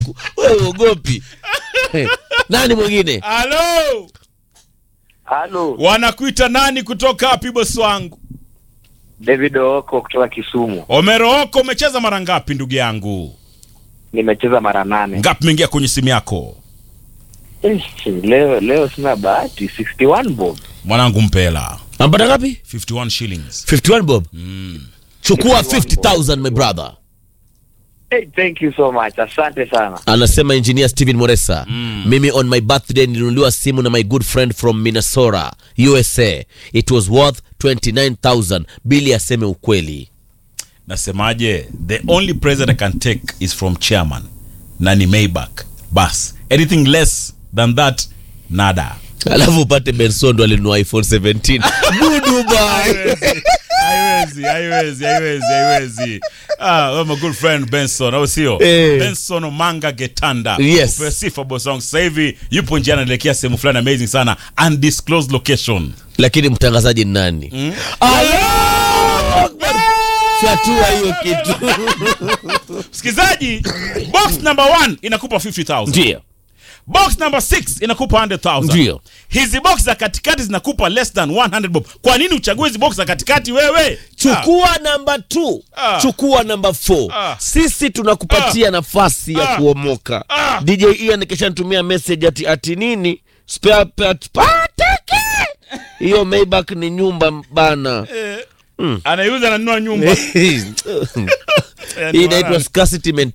wewe uogopi nani mwingine halo Halo, wanakuita nani kutoka wapi bosi wangu David Ooko kutoka Kisumu. omerooko umecheza mara ngapi ndugu yangu Nimecheza mara nane. ngapi imeingia kwenye simu yako Eh, leo leo sina bahati 61 bob. mwanangu mpela ampata ngapi 51 shillings 51 bob mm. chukua 51 50000 my brother Hey, thank you so much. Asante sana. anasema engineer steven moresa Mm. mimi on my birthday nilinunuliwa simu na my good friend from minnesota usa it was worth 29000 bili aseme ukweli nasemaje the only present i can take is from chairman na ni maybach bas anything less than that nada alafu upate bensondo alinunua iphone 17 goodbye haiwezi haiwezi haiwezi haiwezi ah, well, my good friend benson au sio Eh. benson manga getanda Yes. Upewe sifa boss wangu sasa hivi yupo njiani anaelekea sehemu fulani amazing sana undisclosed location lakini mtangazaji ni nani mm. fyatua hiyo kitu msikilizaji box number one inakupa 50000 ndio box number 6 inakupa 100000 Ndio. hizi box za katikati zinakupa less than 100 bob kwa nini uchague hizi box za katikati wewe chukua namba 2 Ah. chukua namba 4 Ah. sisi tunakupatia nafasi ya Ah. kuomoka Ah. dj ian kishantumia message ati ati nini spare part pateke hiyo maybach ni nyumba bana Ah, anaiuza ananunua nyumba hii inaitwa scarcity mentality